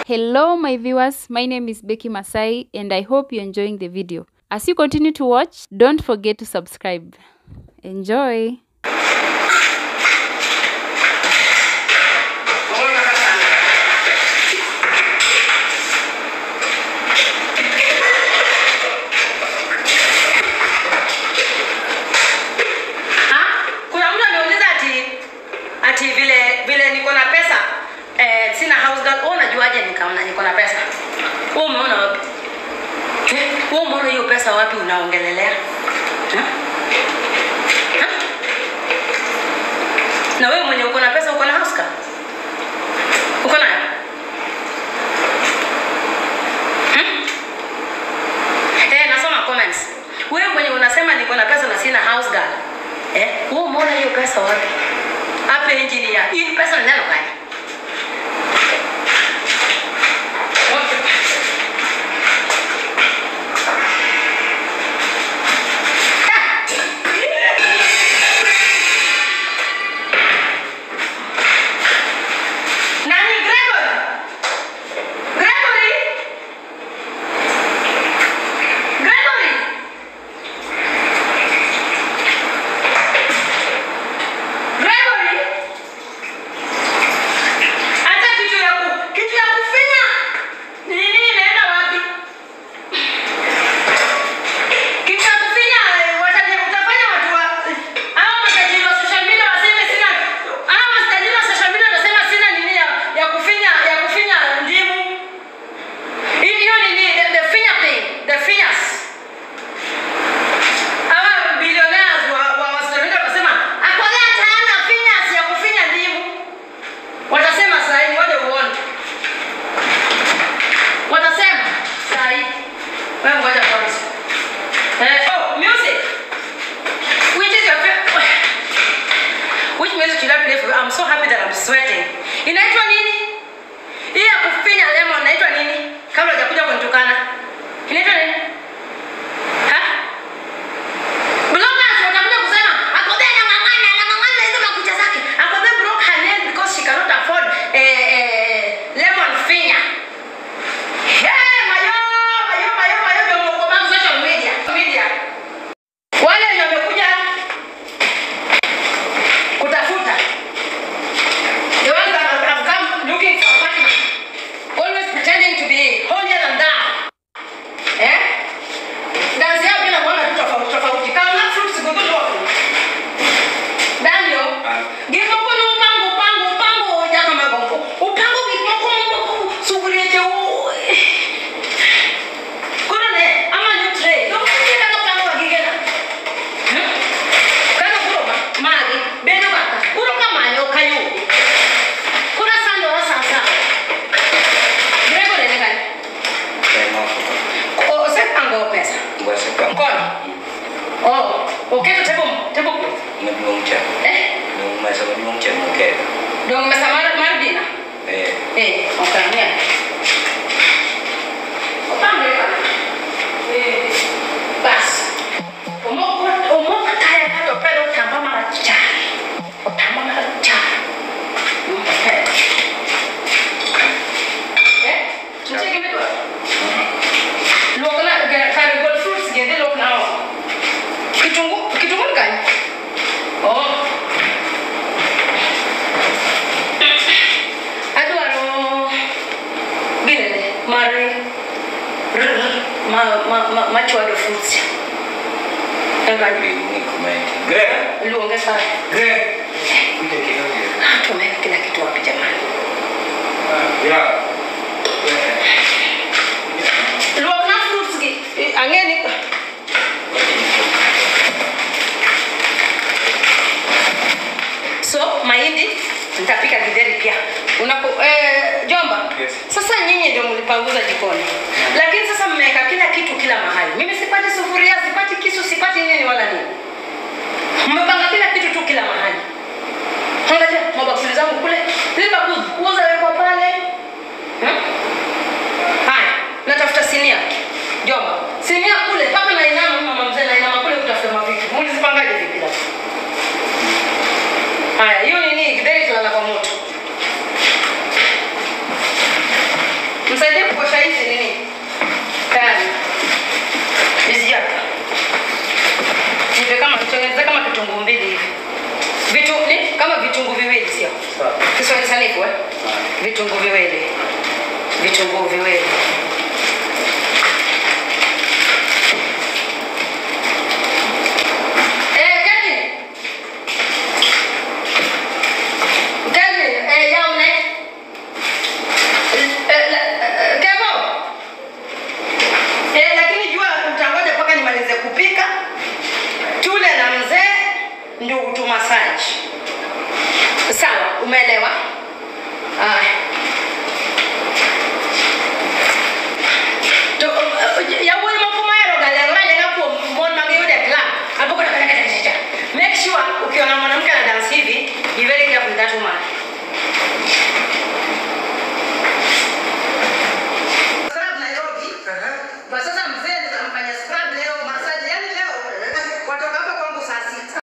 Hello my viewers, my name is Becky Masai and I hope you're enjoying the video. As you continue to watch, don't forget to subscribe. Enjoy! Ha? Kuna mtu ameuliza ati ati vile vile niko na pesa eh, sina house girl. Wewe unajuaje nikaona niko na pesa? Wewe umeona wapi? Eh, Wewe umeona hiyo pesa wapi unaongelelea? Ha? Ha? Na wewe mwenye uko na pesa uko na house girl? Uko nayo? Hmm? Eh, nasoma comments. Wewe mwenye unasema niko na pesa na sina house girl. Eh, wewe umeona hiyo pesa wapi? Hapa engineer. Hii pesa ni neno gani? Nani Gregory? Gregory? Gregory? Gregory? Hata kitu ya ku, kitu ya kufinya. Nini inaenda wapi? Kitu ya kufinya eh, wataje utafanya watu wa hao matajiri wa social media waseme sina hao matajiri wa social media wasema sina nini ya, ya kufinya ya kufinya ndimu. Hiyo hiyo nini the, the finger thing, the fingers. Hawa billionaires wa wa wa social media wasema akolea hana fingers ya kufinya ndimu. Watasema saa hii ngoja uone. Watasema saa hii. Wewe ngoja kwanza. Eh, oh, music. Which is your favorite? Which music should I play for you? I'm so happy that I'm sweating. Inaitwa nini? Hii ya kufinya lemon inaitwa nini? Kabla hujakuja kunitukana. Inaitwa nini? Ha? Bloggers watakuja kusema Akobe anang'ang'ana, anang'ang'ana hizo makucha zake. Akobe broke her nail because she cannot afford eh, eh, lemon finger. Hey, mayo, mayo, mayo, mayo, ndio mko kwa social media. Media. Wale wenye wamekuja kutafuta. The ones that have have come looking for a partner. Always pretending to be holier than thou. Eh? Dansi yao bila kuona tu tofauti tofauti. Kama na fruits gugudu wako. Daniel, gimoko ni upango upango upango jaka magongo. Upango gimoko moko sugurie je u. Kuna ne ama ni tray. Ndio kile kama upango wa gigena. Hmm? Kana kuroba magi beno kaka. Kuroba manyo kayu. Kuna sando wa sasa. Gregory ne kai. O sepango pesa. Mkono. Oh, uketo tebo tebo eh dong mesa mar mar dina. Eh, okang'e. Opange ka. Eh, bas. Omoko omoko kaya kato pero tamba marachar. Otamba marachar. Mm, eh. Eh, nitie gima idwaro? Luokna ga- kar gol fruits gi dhi luokna oko. Kitungu kitungu ni kanye? Oh. Adwaro ginene mar r- r- ma ma ma machwado fruits. Eka luonge sana. Ah, tumeweka kila kitu wapi jamani? Luokna fruits gi eh, ang'eni so mahindi nitapika githeri pia Unaku, eh, jomba Yes. sasa nyinyi ndio mlipanguza jikoni lakini sasa mmeweka kila kitu kila mahali mimi sipati sufuria sipati kisu sipati nini wala nini mmepanga kila kitu tu kila mahali angalia mabakuli zangu kule zile bakuli kuuza wekwa pale hmm? haya natafuta sinia jomba sinia kule mpaka nainama mama mzee nainama kule kutafuta mavitu mulizipangaje vipi labda haya hiyo nini githeri tunala kwa moto Nipe kama tengeneza kama kitunguu mbili hivi. Vitu ni kama vitunguu viwili sio? Sawa. Kiswahili sanifu eh? Vitunguu viwili. Vitunguu viwili. Eh, Kevin. Kevin, eh, yao ne? Eh, eh, eh, Kevo. Eh, lakini jua utangoja mpaka nimalize kupika tule na mzee ndio utumasaji sawa umeelewa Aya. To- uh, yawuoyi moko mohero ga lero alenga kuom mon ma giyude club aboko make sure ukiona mwanamke na dance hivi be very careful with that woman